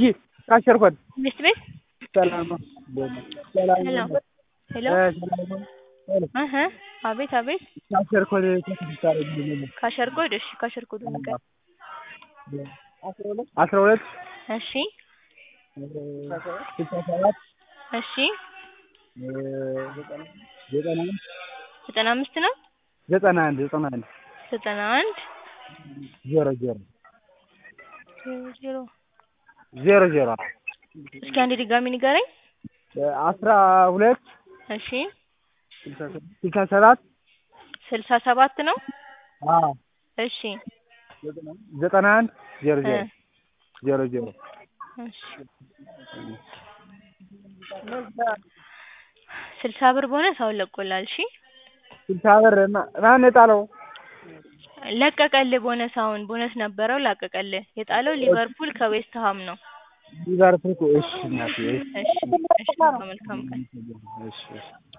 ወይ ካሸርኮት ሚስት ቤት ሰላም ነው ሰላም ሄሎ ነው ሄሎ እ ሰላም ነው ሄሎ እህ አቤት አቤት ካሸርኮት ተከታታይ ነው ካሸርጎድ እሺ ካሸርጎድ ነገር አስራ ሁለት እሺ ስልሳ ሰባት እሺ ዘጠና አንድ ዘጠና አምስት ነው ዘጠና አንድ ዘጠና አንድ ዘጠና አንድ ዜሮ ዜሮ ዜሮ ዜሮ ዜሮ እስኪ አንዴ ድጋሚ ንገረኝ አስራ ሁለት እሺ ስልሳ ሰባት ስልሳ ሰባት ነው አዎ እሺ ዘጠና አንድ ዜሮ እ ዜሮ ዜሮ ዜሮ እሺ ስልሳ ብር ቦነስ አሁን ለቆላል እሺ ስልሳ ብር ማ- ማን የጣለው? ለቀቀልህ ቦነስ አሁን ቦነስ ነበረው ለቀቀልህ የጣለው ሊቨርፑል ከዌስት ሃም ነው ሊቨርፑል እኮ እሺ እናቴ እሺ እሺ መልካም ቀን እሺ እሺ